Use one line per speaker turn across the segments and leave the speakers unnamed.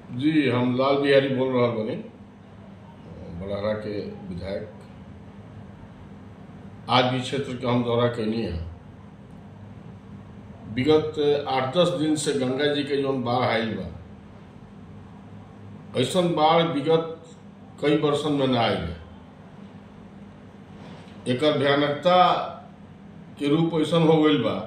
जी हम लाल बिहारी बोल रहा बने बड़ारा के विधायक आज भी क्षेत्र के हम दौरा कैनी है विगत आठ दस दिन से गंगा जी के जौन बाढ़ आयल बा ऐसन बाढ़ विगत कई वर्षन में ना आयल है एकर भयानकता के रूप ऐसन हो गईल बा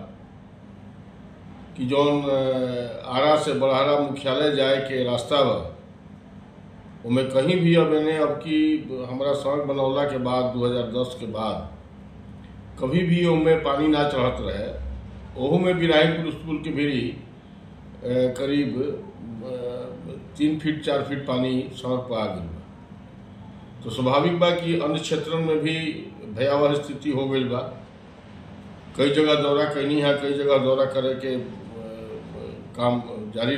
कि जौन अ, आरा से बड़हरा मुख्यालय जाए के रास्ता बा उमें कहीं भी अब इन्हें अब की हमारा सड़क बनौला के बाद 2010 के बाद कभी भी उनमें पानी ना चढ़त रहे ओहू में बिराहीपुर स्कूल के भीड़ी अ, करीब अ, तीन फीट चार फीट पानी सड़क पर आ गई बा तो स्वाभाविक बा कि अन्य क्षेत्रों में भी भयावह स्थिति हो गई बा कई जगह दौरा कैनी है कई जगह दौरा करे के अ, काम जारी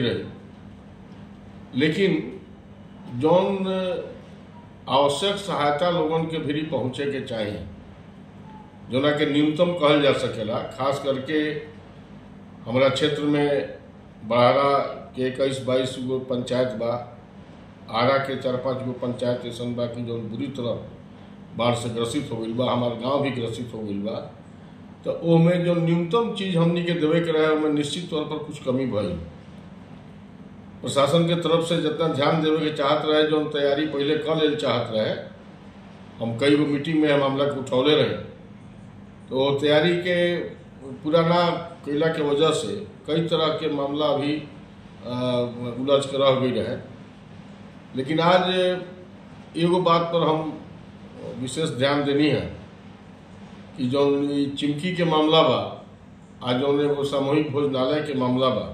रहे लेकिन जौन आवश्यक सहायता लोगन के भी पहुंचे के चाहिए जोना के न्यूनतम कहल जा सकेला खास करके हमारा क्षेत्र में बड़ारा के इक्कीस बाईस गो पंचायत बा आरा के चार पांच गो पंचायत ऐसा बा कि जौन बुरी तरह बाढ़ से ग्रसित हो गई बा हमार गांव भी ग्रसित हो गई बा तो ओमे जो न्यूनतम चीज हमनी के देवे के रहे ओमे निश्चित तौर पर कुछ कमी भइल प्रशासन के तरफ से जितना ध्यान देवे के चाहत रहे जो तैयारी पहले कर लेल चाहत रहे हम कई गो मीटिंग में हम मामला के उठौले रहे तो वो तैयारी के पूरा ना कैला के वजह से कई तरह के मामला अभी अ, उलझ के रह गई रहे लेकिन आज एगो बात पर हम विशेष ध्यान देनी है कि जौन ई चिमकी के मामला बा आ जौन एगो सामूहिक भोजनालय के मामला बा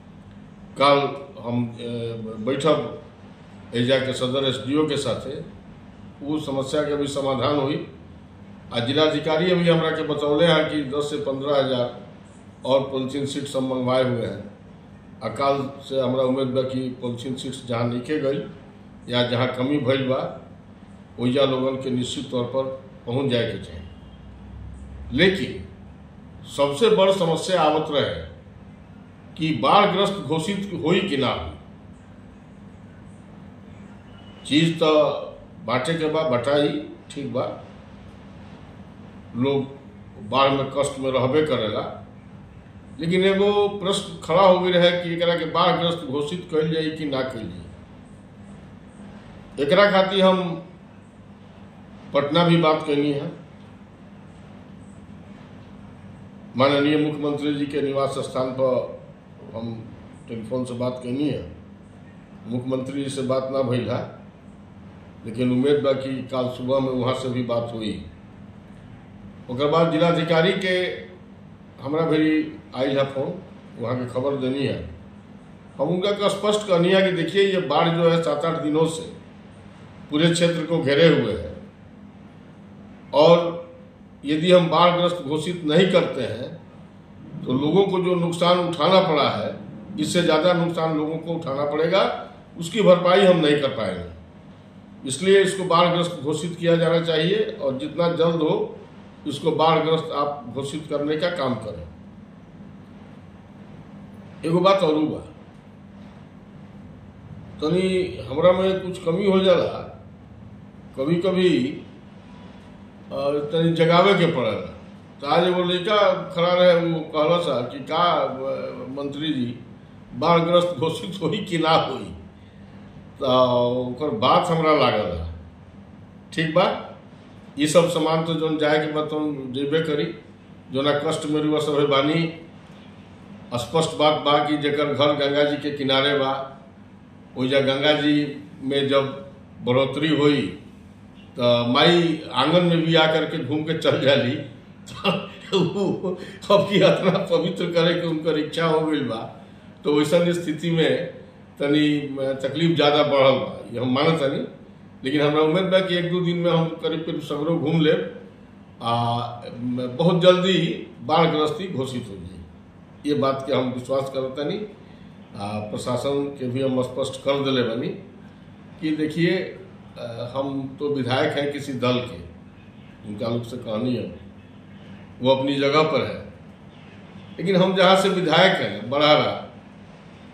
कल हम अ, बैठब एजा के सदर एस के साथे वो समस्या के भी समाधान हुई आ जिलाधिकारी अभी हमरा के बतौले हैं कि 10 से पंद्रह हजार और पॉलिथीन सीट सब मंगवाए हुए हैं आ कल से हमरा उम्मीद बा कि पॉलिथीन सीट्स जहाँ लिखे गई या जहाँ कमी भइल बा ओइजा लोगन के निश्चित तौर पर पहुंच जाए के चाहिए लेकिन सबसे बड़ समस्या आवत रहे कि बाढ़ग्रस्त घोषित होई कि ना हुई चीज तो बांटे के बाद बटाई ठीक बा लोग बाढ़ में कष्ट में रहबे करेला लेकिन एगो प्रश्न खड़ा हो गई रहे कि एकरा के बाढ़ग्रस्त घोषित कइल जाई कि ना कइल जाई एकरा खातिर हम पटना भी बात कैनी है माननीय मुख्यमंत्री जी के निवास स्थान पर हम टेलीफोन से बात कैनी है मुख्यमंत्री जी से बात ना भइल है लेकिन उम्मीद बा कि कल सुबह में वहाँ से भी बात हुई ओकर बाद जिलाधिकारी के हमरा भी आई है फोन वहाँ के खबर देनी है हम उनका का स्पष्ट कहनी है कि देखिए ये बाढ़ जो है सात आठ दिनों से पूरे क्षेत्र को घेरे हुए है और यदि हम बाढ़ग्रस्त घोषित नहीं करते हैं तो लोगों को जो नुकसान उठाना पड़ा है इससे ज़्यादा नुकसान लोगों को उठाना पड़ेगा उसकी भरपाई हम नहीं कर पाएंगे इसलिए इसको बाढ़ग्रस्त घोषित किया जाना चाहिए और जितना जल्द हो इसको बाढ़ग्रस्त आप घोषित करने का काम करें एगो बात और बा तनी हमरा में कुछ कमी हो जाला कभी कभी अ, तनी जगावे के पड़ेला तो आज एगो लड़का खड़ा रहे वो कहला सा कि का अ, मंत्री जी बाढ़ग्रस्त घोषित होई कि ना होई तो ओकर बात हमरा लागल है ठीक बा ये सब सामान तो जोन जाए के बाद तुम जेबे करी जोना कष्ट में रुआ सब बानी स्पष्ट बात बा कि जेकर घर गंगा जी के किनारे बा ओइजा गंगा जी में जब बढ़ोतरी हुई तो माई आंगन में भी आकर के घूम के चल जाली तो उ अब की इतना पवित्र करे के उनकर इच्छा हो गई बा तो वैसन स्थिति में तनी तकलीफ ज़्यादा बढ़ल बा ये हम मानत तनी लेकिन हमरा उम्मीद बा कि एक दो दिन में हम करीब करीब सगरो घूम लेब आ बहुत जल्दी बाढ़ग्रस्ती घोषित हो जाई ये बात के हम विश्वास करत तनी आ प्रशासन के भी हम स्पष्ट कर दिले बनी कि देखिए अ, हम तो विधायक हैं किसी दल के उनका लोग से कहानी है वो अपनी जगह पर है लेकिन हम जहाँ से विधायक हैं बड़ारा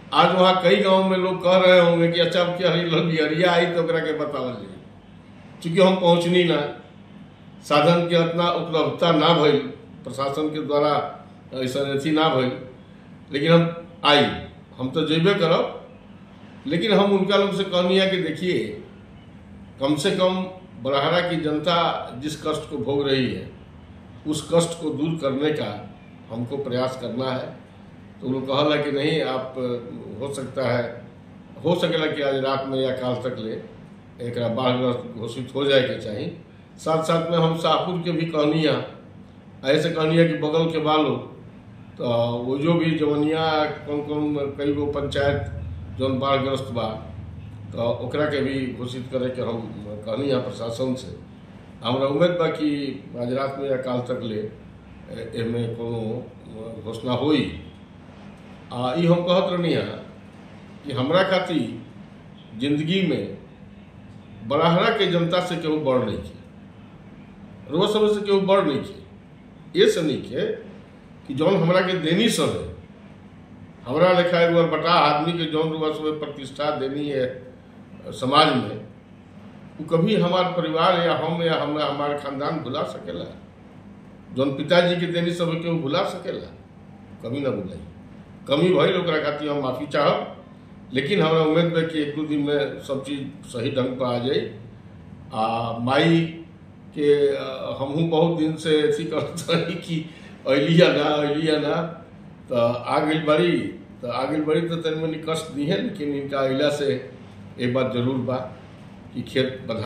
आज वहाँ कई गांव में लोग कह रहे होंगे कि अच्छा अब क्या बिहरिया आई तो ओकरा के बतावल जाए चूंकि हम पहुँचनी ना साधन के उतना उपलब्धता ना भइल प्रशासन के द्वारा ऐसा अथी ना भइल लेकिन हम आई हम तो जेबे करब लेकिन हम उनका लोग से कहनी है कि देखिए कम से कम बड़हरा की जनता जिस कष्ट को भोग रही है उस कष्ट को दूर करने का हमको प्रयास करना है तो लोग कहला कि नहीं आप हो सकता है हो सकेला कि आज रात में या काल तक ले एक बाढ़ग्रस्त घोषित हो जाए के चाहिए साथ साथ में हम शाहपुर के भी कहनिया ऐसे कहनिया कि बगल के बालो तो वो जो भी जवनिया कौन कौन कई गो पंचायत जौन बाढ़ग्रस्त बा तो ओकरा के भी घोषित करे के हम कहनी है प्रशासन से हमरा उम्मीद बा कि आज रात में या काल तक ले एमे कोनो घोषणा होई आ ई हम कहत रहनी है कि हमरा खातिर जिंदगी में बड़हरा के जनता से केहू बढ़ नहीं के रोज समय से केहू बढ़ नहीं के ये से नहीं के कि जौन हमरा के देनी सब है हमरा लेखा एगो बटा आदमी के जौन रुआ सब प्रतिष्ठा देनी है समाज में वो कभी हमारे परिवार या हम या हमरा हमारे खानदान भुला सकेला जौन पिताजी के देनी सब के वो भुला सकेला कभी ना भुलाई कमी भइल ओकरा खातिर हम माफी चाहब लेकिन हमरा उम्मीद बा कि एक दो दिन में सब चीज सही ढंग पर आ जाई आ माई के हमहू बहुत दिन से अथी करत रही कि अलिया ना अलिया ना तो आ गई बड़ी तो आ गई बड़ी तो तनि मनी कष्ट दी है लेकिन इनका अला से एक बात जरूर बा कि खेत बधा